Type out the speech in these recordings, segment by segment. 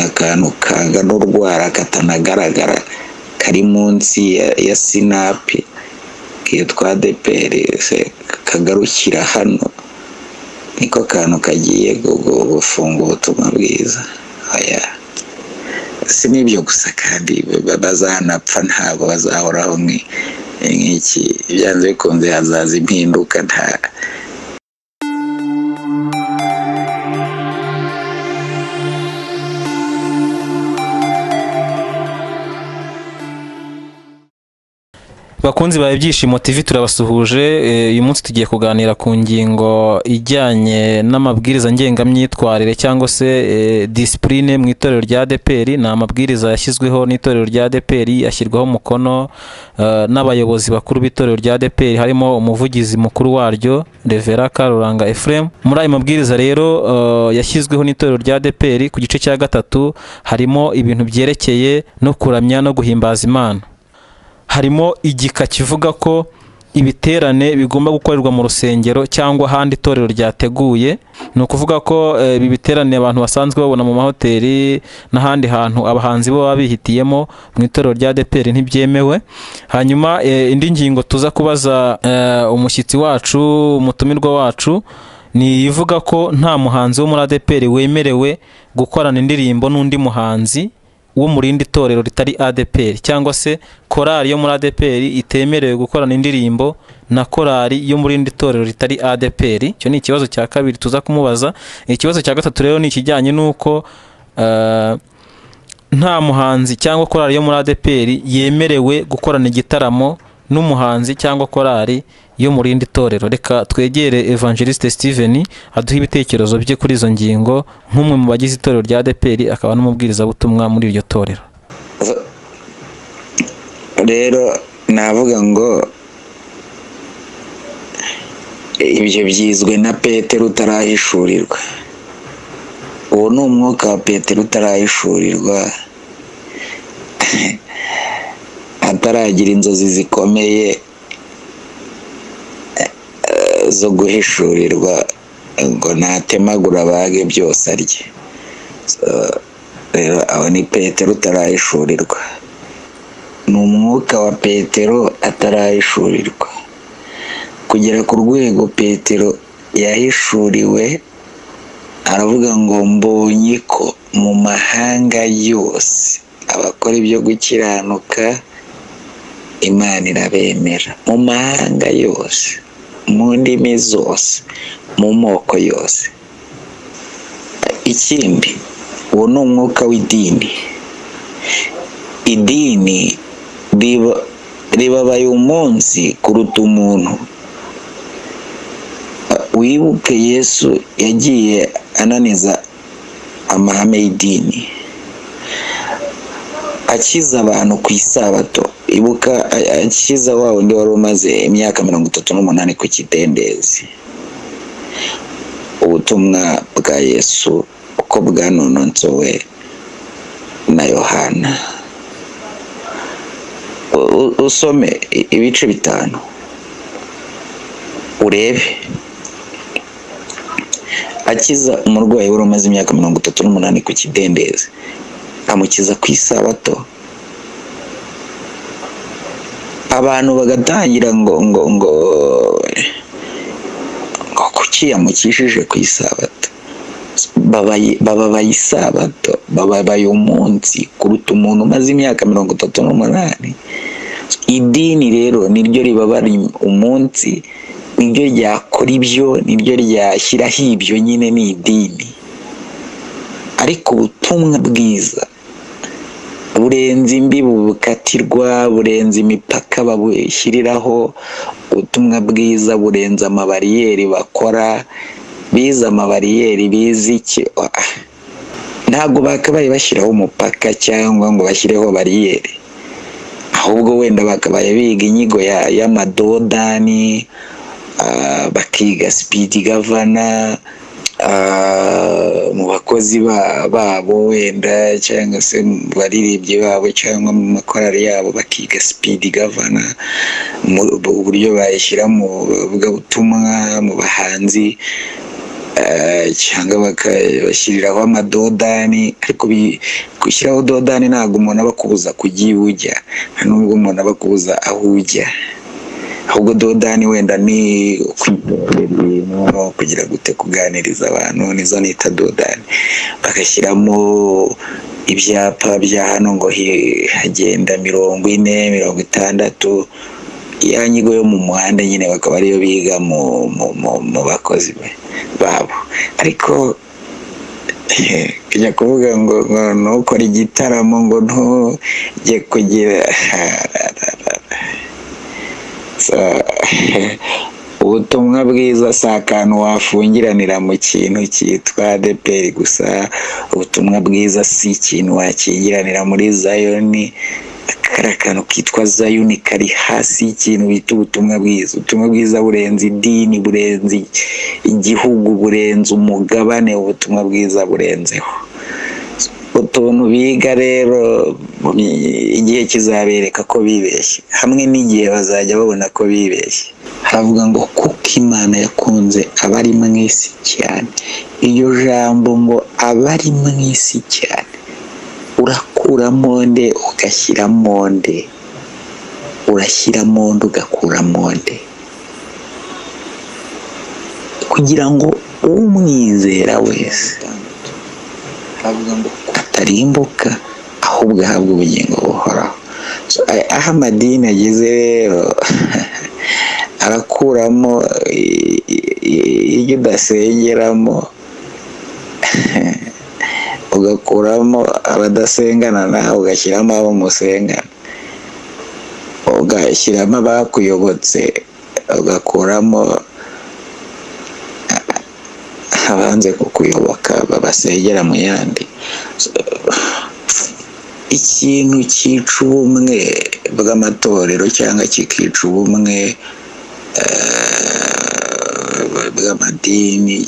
akantu kangana urwara katanagaragara kari munsi ya sinapi kitwa deperi kagarukira hano niko kantu kagiye gufunga ubutumwa bwiza si n'ibyo gusa kandi bazanapfa ntabwo bazahoraho nk'iki byanze bikunze hazaza impinduka nta bakunzi bawe ibyishimo TV turabasuhuje uyu munsi tugiye kuganira ku ngingo ijyanye n'amabwiriza ngengamyitwarire cyangwa se disipurine mu itorero rya deperi ni amabwiriza yashyizweho n'itorero rya deperi ashyirwaho umukono n'abayobozi bakuru b'itorero rya deperi harimo umuvugizi mukuru waryo revera karuranga efuremu muri ayo mabwiriza rero yashyizweho n'itorero rya deperi ku gice cya gatatu harimo ibintu byerekeye no kuramya no guhimbaza imana harimo igika kivuga ko ibiterane bigomba gukorerwa mu rusengero cyangwa ahandi itorero ryateguye ni ukuvuga ko ibi biterane abantu basanzwe babona mu mahoteli n'ahandi hantu abahanzi bo baba bihitiyemo mu itorero rya deperi ntibyemewe hanyuma indi ngingo tuza kubaza umushyitsi wacu umutumirwa wacu ni ivuga ko nta muhanzi wo muri adeperi wemerewe gukorana indirimbo n'undi muhanzi wo mu rindi torero ritari adeperi cyangwa se korari yo muri adeperi itemerewe gukorana indirimbo na korari yo muri rindi torero ritari adeperi icyo ni ikibazo cya kabiri tuza kumubaza ikibazo cya gatatu rero ni ikijyanye n'uko nta muhanzi cyangwa korari yo muri adeperi yemerewe gukorana igitaramo n'umuhanzi cyangwa korari yo mu rindi torero reka twegere evangeliste steven aduha ibitekerezo bye kuri izo ngingo nk'umwe mu bagize itorero rya deperi akaba n'umubwirizabutumwa muri iryo torero rero navuga ngo ibyo byizwe na petero utarahishurirwa uwo ni umwuka wa petero utarahishurirwa ataragira inzozi zikomeye zo guhishurirwa ngo natemagura abage byose arye rero aho ni petero utarahishurirwa ni umwuka wa petero atarahishurirwa kugera ku rwego petero yahishuriwe aravuga ngo mbonye ko mu mahanga yose abakora ibyo gukiranuka imana irabemera mu mahanga yose mu ndimi zose mu moko yose ikindi uwo ni umwuka w'idini idini ribabaye umunsi kuruta umuntu wibuke yesu yagiye ananiza amahame y'idini akiza abantu ku isabato ibuka akiza wa wundi wari umaze imyaka mirongo itatu n'umunani ku kidendezi ubutumwa bwa yesu uko bwanononsowe na yohana usome ibice bitanu urebe akiza umurwayi wari umaze imyaka mirongo itatu n'umunani ku kidendezi amukiza ku isabato abantu bagatangira ngo ngo ngo ngo kuki yamukishije ku isabato bababaye isabato bababaye umunsi kuruta umuntu umaze imyaka mirongo itatu n'umunani idini rero niryo ribabara umunsi niryo ryakora ibyo niryo ryashyiraho ibyo nyine ni idini ariko ubutumwa bwiza burenze imbibi bukatirwa burenze imipaka babushyiriraho ubutumwa bwiza burenze amabariyeri bakora bize amabariyeri bize iki ntabwo bakabaye bashyiraho umupaka cyangwa ngo bashyireho bariyeri ahubwo wenda bakabaye biga inyigo y'amadodani bakiga sipidi gavana mu bakozi babo wenda cyangwa se mu baririmbyi babo cyangwa mu makorari yabo bakiga sipidi gavana uburyo bayishyira mu butumwa mu bahanzi cyangwa bakabashyiriraho amadodani ariko gushyiraho dodani ntabwo umuntu aba akubuza kujya iyo ujya nta n'ubwo umuntu aba akubuza aho ujya ahubwo dodani wenda ni ukwitorera ibintu kugira gute kuganiriza abantu nizo nita dodani bagashyiramo ibyapa bya hano ngo hagenda mirongo ine mirongo itandatu ya nyigo yo mu muhanda nyine bakaba ariyo biga mu bakozi babo ariko kujya kuvuga ngo ntukore igitaramo ngo ntujye kugira ubutumwa bwiza si akantu wafungiranira mu kintu cyitwa adeperi gusa ubutumwa bwiza si ikintu wakingiranira muri zayoni kari akantu kitwa zayoni kari hasi y'ikintu bita ubutumwa bwiza ubutumwa bwiza burenze idini burenze igihugu burenze umugabane ubutumwa bwiza burenzeho utuntu biga rero igihe kizabereka ko bibeshye hamwe n'igihe bazajya babona ko bibeshye haravuga ngo kuko imana yakunze abari mu isi cyane iryo jambo ngo abari mu isi cyane urakura monde ugashyira monde urashyira monde ugakura monde kugira ngo umwizera wese atarimbuka ahubwo ahabwa ubugingo buhoraho aho amadini ageze rero arakuramo iyo udasengeramo ugakuramo abadasengana nawe ugashyiramo abo musengana ugashyiramo abakuyobotse ugakuramo abanze kukuyoboka babasengera mu yandi ikintu cyica ubumwe bw'amatorero cyangwa kikica ubumwe bw'amadini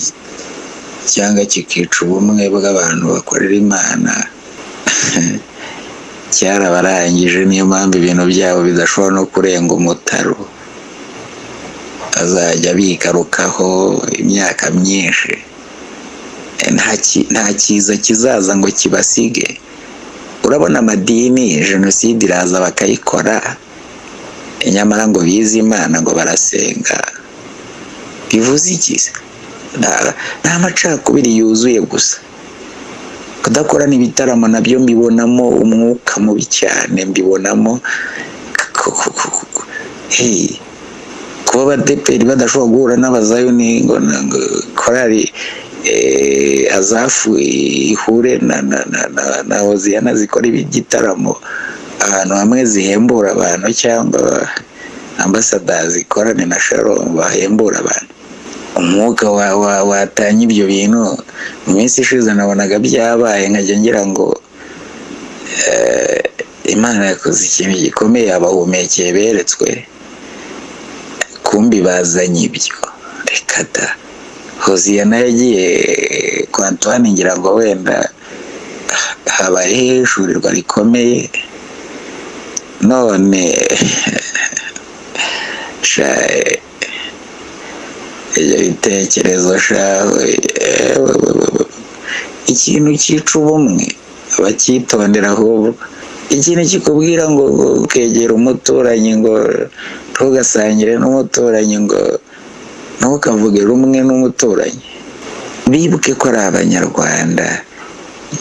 cyangwa kikica ubumwe bw'abantu bakorera imana cyarabarangije niyo mpamvu ibintu byabo bidashobora no kurenga umutaro azajya bigarukaho imyaka myinshi nta cyiza kizaza ngo kibasige urabona amadini jenoside iraza bakayikora nyamara ngo bize imana ngo barasenga bivuze iki nta macakubiri yuzuye gusa kudakorana ibitaramo nabyo mbibonamo umwuka mubi cyane mbibonamo kuba abadeperi badashobora guhura n'abazayoni ngo korari azafu ihure na hoziyana zikora igitaramo ahantu hamwe zihembura abantu cyangwa ambasada zikorane na sharo bahembura abantu umwuka watanya ibyo bintu mu minsi ishize nabonaga byabaye nkajya ngira ngo imana yakoze ikintu gikomeye abahumekeye beretswe kumbi bazanye ibyo reka da hoziyana yagiye kwa antoine ngira ngo wenda habayeho ishurirwa rikomeye none ibyo bitekerezo ikintu cyica ubumwe abacyitondera ahubwo ikintu kikubwira ngo ukegera umuturanyi ngo ntugasangire n'umuturanyi ngo ntukavuge rumwe n'umuturanyi bibuke ko ari abanyarwanda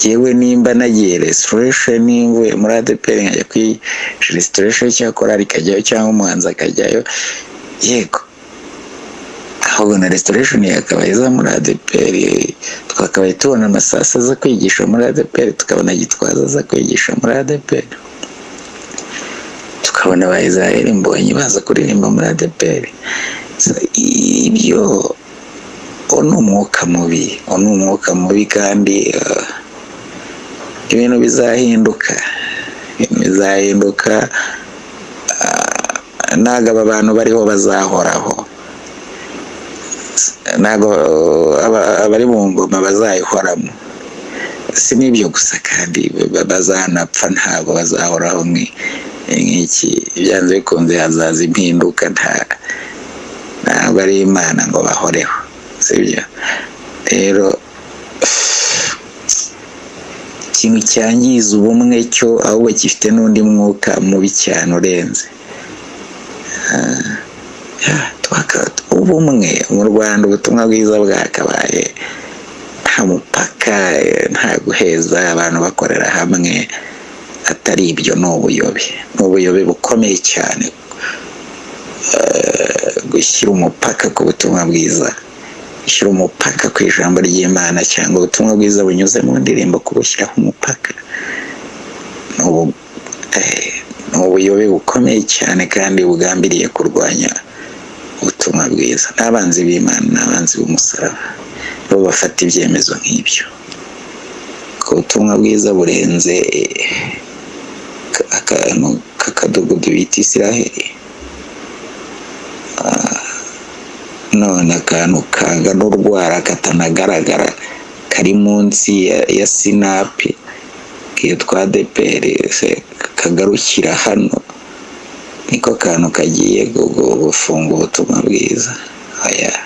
yewe nimba nagiye resitoresheni nimvuye muri adeperi nkajya kuri resitoresheni cyangwa korari ikajyayo cyangwa umuhanzi akajyayo yego ahubwo na resitoresheni yakabaye iza muri adeperi twakabaye tubona amasasa aza kwigisha muri adeperi tukabona gitwaza aza kwigisha muri adeperi tukabona ba israel mbonyi baza kuririmba muri adeperi ibyo ni umwuka mubi ni umwuka mubi kandi ibintu bizahinduka ibintu bizahinduka ntabwo aba bantu bariho bazahoraho ntabwo abari mu ngoma bazayihoramo si n'ibyo gusa kandi bazanapfa ntabwo bazahoraho nk'iki byanze bikunze hazaza impinduka ntabwo ari imana ngo bahoreho sibyo rero ikintu cyangiza ubumwe cyo ahubwo gifite n'undi mwuka mubi cyane urenze ubumwe mu rwanda ubutumwa bwiza bwakabaye nta mupaka nta guheza abantu bakorera hamwe atari ibyo ni ubuyobe ni ubuyobe bukomeye cyane gushyira umupaka ku butumwa bwiza gushyira umupaka ku ijambo ry'imana cyangwa ubutumwa bwiza bunyuze mu ndirimbo kubushyiraho umupaka ni ubuyobe bukomeye cyane kandi bugambiriye kurwanya ubutumwa bwiza n'abanzi b'imana n'abanzi b'umusaraba bo bafata ibyemezo nk'ibyo ubutumwa bwiza burenze akantu k'akadugudu bita isiraheli none akantu kangana urwara katanagaragara kari munsi ya sinapi kitwa deperi kagarukira hano niko kantu kagiye gufunga ubutumwa bwiza aya